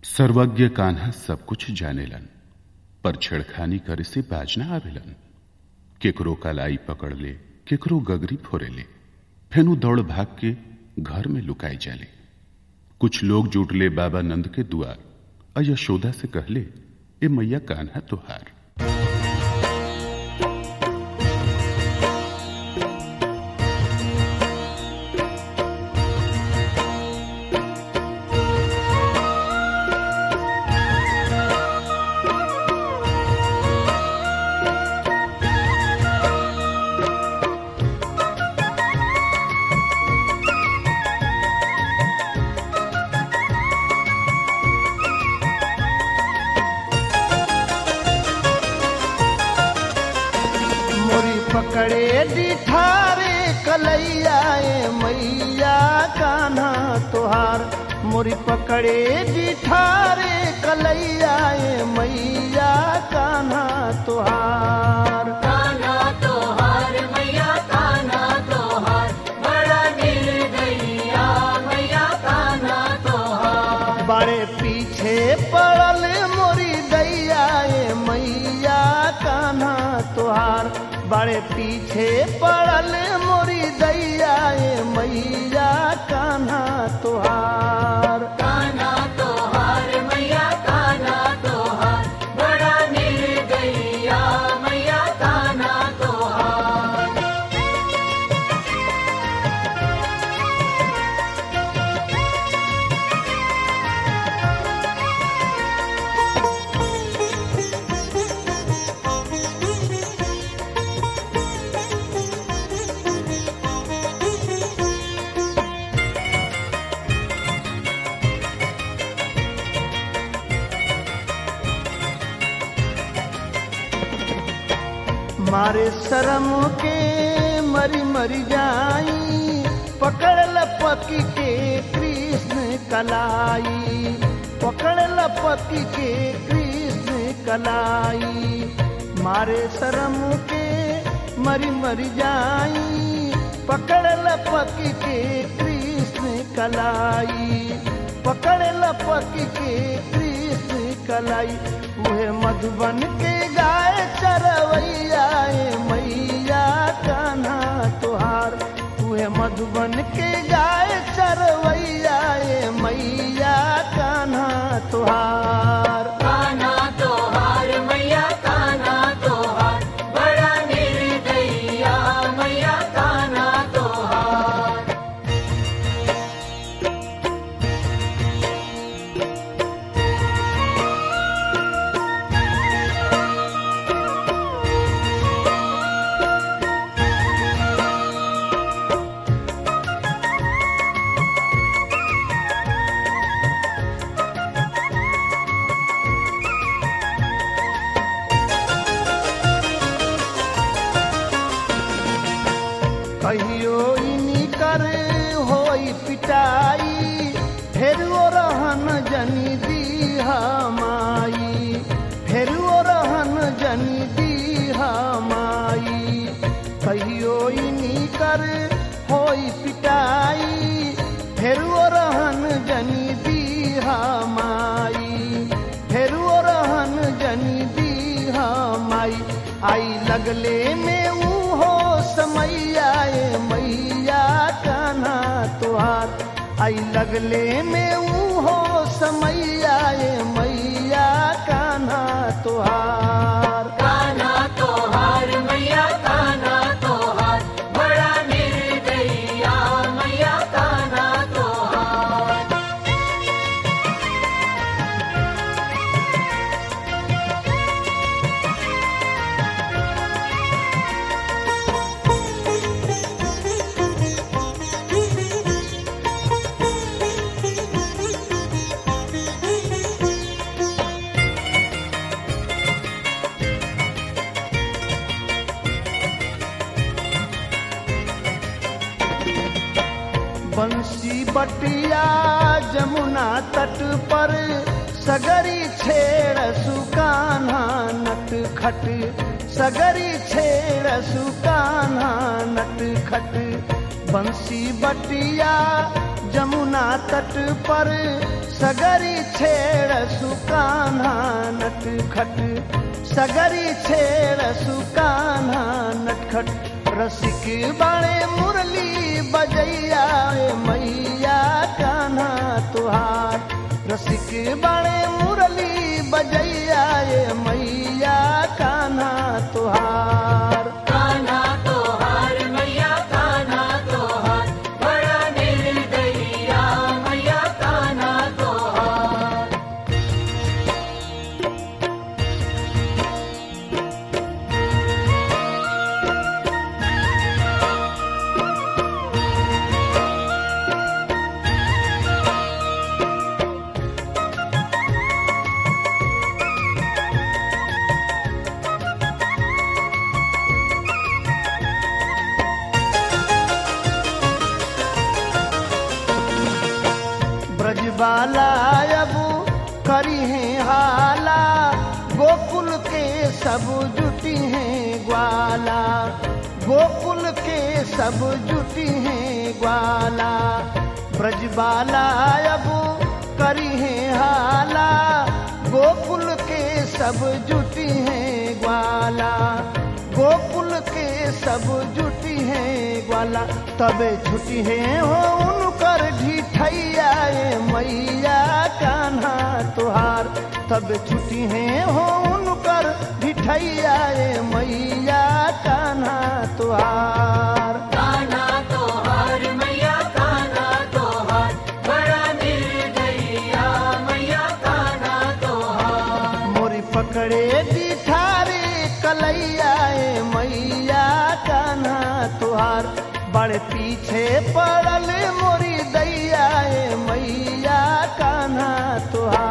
सर्वज्ञ कान्हा सब कुछ जानेलन पर छेड़खानी करे से बाज ना आवेलन केकरो कलाई पकड़ ले केकरो गगरी फोरे ले फेनु दौड़ भाग के घर में लुकाई जाले कुछ लोग जुट ले बाबा नंद के दुआर और यशोदा से कहले ए मैया कान्हा तुहार मोरी पकड़े डिठारे कलैया ए मैया कान्हा तोहार मोरी पकड़े डिठारे कलैया ए मैया कान्हा तोहार कान्हा तोहार मैया कान्हा तोहार बड़ा निर्दयिया मैया कान्हा तोहार बड़े पीछे पड़ल मोरी दैया ए मैया कान्हा तोहार बड़े पीछे पड़ल मोरी दैया ए मैया कान्हा तोहार कान्हा तोहार मैया कान्हा तोहार बड़ा निर्दयिया मैया कान्हा तोहार मारे शरम के मरी मरी जाई पकड़ लपकी के कृष्ण कलाई पकड़ लपकी के कृष्ण कलाई मारे शरम के मरी मरी जाई पकड़ लपकी के कृष्ण कलाई पकड़ लपकी के कृष्ण कलाई उहे मधुबन के गाय चरवैया ए मैया कान्हा तोहार उहे मधुबन के गाय चरवैया ए मैया कान्हा तोहार कान्हा तोहार मैया कान्हा तोहार बड़ा निर्दयिया मैया कान्हा तोहार कहियो इनी कर होई पिटाई फेर ओ रहन जनी दीहा माई फेर ओ रहन जनी दीहा माई कहियो इनी कर होई पिटाई फेर ओ रहन जनी दीहा माई फेर ओ रहन जनी दीहा माई आई लगले में ऊ हो समैया ए मैया कान्हा तोहार आई लगले में ऊ हो समैया ए मैया कान्हा तोहार कान्हा तोहार मैया कान्हा तोहार बड़ा निर्दयिया मैया कान्हा तोहार बंसी बटिया जमुना तट पर सगरी छेड़ सुकान्हा नट खट सगरी छेड़ सुकान्हा नट खट बंसी बटिया जमुना तट पर सगरी छेड़ सुकान्हा नट खट सगरी छेड़ सुकान्हा नटखट रसिक बाणे मुरली बजैया ए मैया कान्हा तुहार रसिक बाणे मुरली बजैया ए मैया कान्हा तुहार कान्हा तोहार मैया कान्हा तोहार बड़ा निर्दयिया मैया कान्हा तोहार ब्रजबाला अब करी है हाला गोकुल के सब जुटी हैं ग्वाला गोकुल के सब जुटी हैं ग्वाला ब्रजबाला अब करी है हाला गोकुल के सब जुटी हैं ग्वाला गोकुल के सब जुटी हैं ग्वाला तबे छुटी है हो उनकर ढिठैया ए मैया कान्हा तुहार तब छुटी है हो उनकर ढिठैया ए मैया कान्हा तुहार कान्हा तोहार मैया कान्हा तोहार बड़ा निर्दयिया मैया कान्हा तोहार मोरी पकड़े दिठारे कलैया ए मैया कान्हा तुहार बड़े पीछे पड़ल मोरी दैया ए मैया कान्हा तुहार